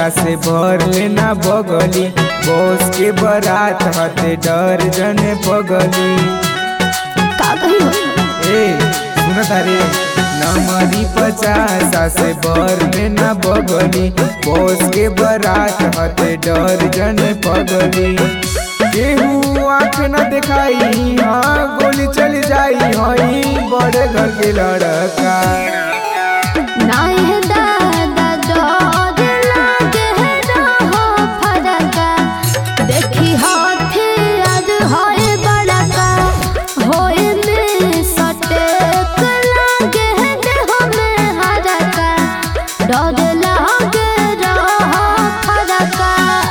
से भर लेना बगली बॉस के बारात हते डर जने पगली का कही हो ए सुन तारे नमरी पचासा से भर लेना बगली बॉस के बारात हते डर जने पगली केहू आँख न दिखाई हाँ गोली चल जाई हई बड़े घर के लड़का नाहे दादा डर लागे रहो फरका देखी हाथी आज होए बड़का होए में सटेक लागे देह में हरका डर लागे रहो फरका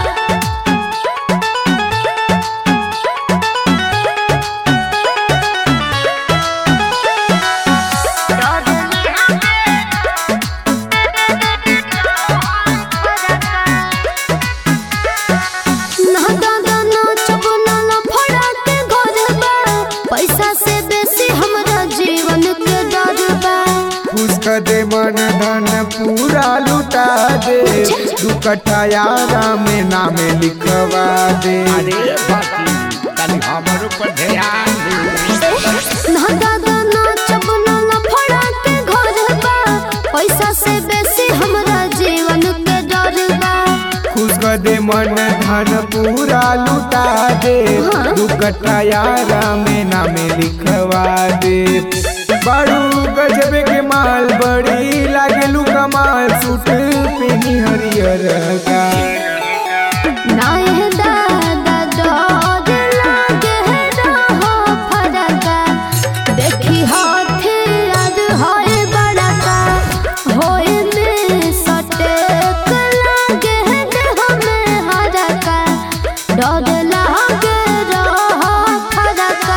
ना दादा ना चबना ना फड़ा के घर बा पैसा से बेसी हमरा जीवन के डर बा उसका दे मन धन पूरा लुटा दे दू कट्ठा यारा में नाम लिखवा दे अरे बाकी तनी हमर ऊपर ध्यान दे ना दादा ना चबना ना फड़ा के घर बा पैसा से बेसी हमरा जीवन के डर बा उसका दे मन धन पूरा लुटा दे हाँ। दू कट्ठा यारा में नाम लिखवा दे बड़ू गजब के माल बड़ी लागेलू कमाल सूट पेनी हरियर का ना ये दादा डर लागे रहो फरका देखी हाथी आज होए बड़का होए में सटेक लागे देह में हरका डर लागे रहो फरका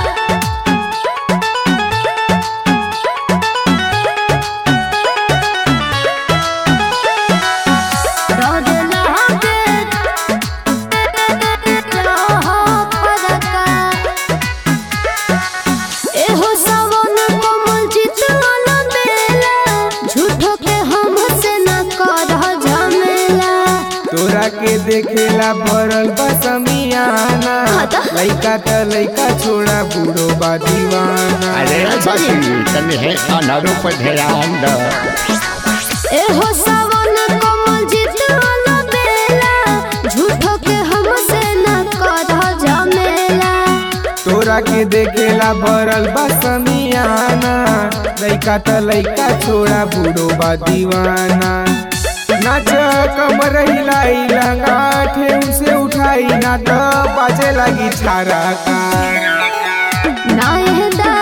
डर लागे रहो फरका एहो सावन कमल जितवाला बेला झूठो के हमसे न करह झमेला तोरा के देखेला भरल बा समियाना हाँ तो? लइका त लइका छोड़ा बूढ़ो बा दीवाना अरे बाकी तनी है अनर ऊपर ध्यान दे एहो सावन कमल जितवाला बेला झूठो के हमसे न करह झमेला तोरा के देखेला भरल बा समियाना लइका त लइका छोड़ा बूढ़ो बा दीवाना नाच कमर हिलाई लंगा ठेऊ से उठाई ना त बाजे लागी छारा का ना ये